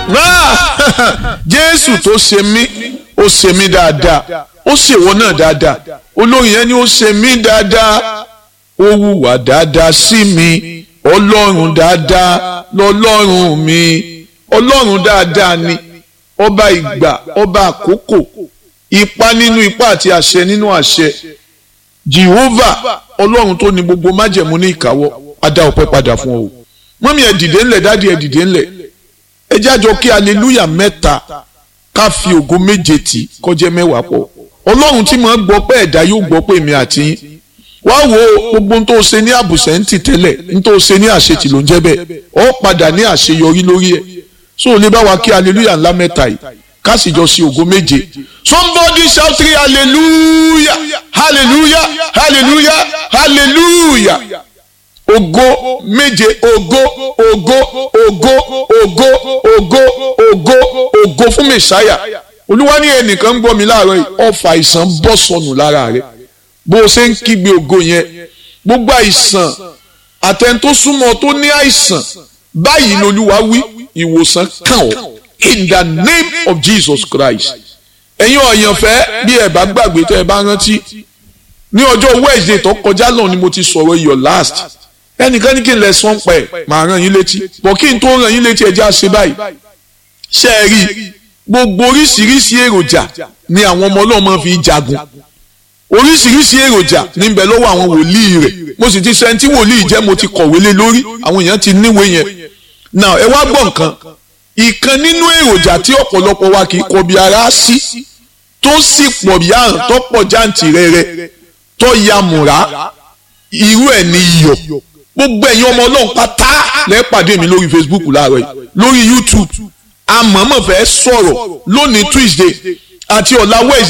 jésù tó ṣe mí ó ṣe mí dáadáa ó ṣèwọ náà dáadáa olórin yẹn ni ó ṣe mí dáadáa ó hùwà dáadáa sí mi ọlọ́run dáadáa lọ́lọ́run mi ọlọ́run dáadáa ni ọba ìgbà ọba àkókò ipa nínú ipa àti àṣẹ nínú àṣẹ Jehovah ọlọ́run tó ní gbogbo májẹ̀mú ní ìkáwọ́ adá ọpẹ́ padà fún ọ mọ́mí ẹ̀ dìde ńlẹ̀ dádì ẹ̀ dìde ńlẹ̀ ẹ jájọ kí aleluya mẹ́ta ká fi ògo méje tì kọjá mẹ́wàá pọ̀ ọlọ́run tí mo gbọ́ pé ẹ̀dá yóò gbọ́ pé èmi àti yín wá wo gbogbo n tó ṣe ní àbùsẹ̀ǹtì tẹ́lẹ̀ n tó ṣe ní àṣetì ló ń jẹ́ bẹ́ẹ̀ ọ padà ní àṣeyọrí lórí ẹ̀ so ò lè bá wa kí aleluya ńlá mẹ́ta yìí ká sì jọ sí ògo méje somebody shout three hallelujah hallelujah hallelujah hallelujah ògo méje ògo ògo ògo ògo ògo ògo ògo fún mẹsàáyà olúwa ní ẹnìkan ń gbọ́ mi láàárọ̀ yìí ọfà àìsàn bọ́ sọnù lára rẹ̀ bó o ṣe ń kígbe ògo yẹn gbogbo àìsàn àtẹn tó súnmọ́ tó ní àìsàn báyìí lolúwa wí ìwòsàn kàn ọ́ in the name of Jesus Christ ẹ̀yin ọ̀yànfẹ́ bí ẹ bá gbàgbé tẹ́ ẹ bá rántí ní ọjọ́ Wednesday tó kọjá lọ́hùn ni mo ti sọ̀rọ̀ your last ẹnìkan ní kí n lè sọ́n pẹ̀ màá ràn yín létí bọ̀ kí n tó ràn yín létí ẹjẹ́ àṣẹ báyìí ṣe é rí gbogbo oríṣiríṣi èròjà ni àwọn ọmọ ọlọ́run máa fi jagun oríṣiríṣi èròjà níbẹ̀ lọ́wọ́ àwọn wòlíì rẹ̀ mo sì ti sẹ́ńtì wòlíì jẹ́ mo ti kọ̀wé lé lórí àwọn èèyàn ti níwèé yẹn now ẹ wá gbọ́ nǹkan ìkan nínú èròjà tí ọ̀pọ̀lọpọ̀ wa kì í kọbi ara sí tó sì pọ̀ bí àrùn tó pọ̀ jáǹtì rẹ̀rẹ̀ tó ya mùrá irú ẹ̀ ní iyọ̀ gbogbo ẹ̀yin ọmọ ọlọ́run pátá lẹ́ẹ̀pàdé mi lórí Facebook láàárọ̀ yìí lórí YouTube àmọ́mọ́ fẹ́ sọ̀rọ̀ lónìí Tuesday àti ọ̀la Wednesday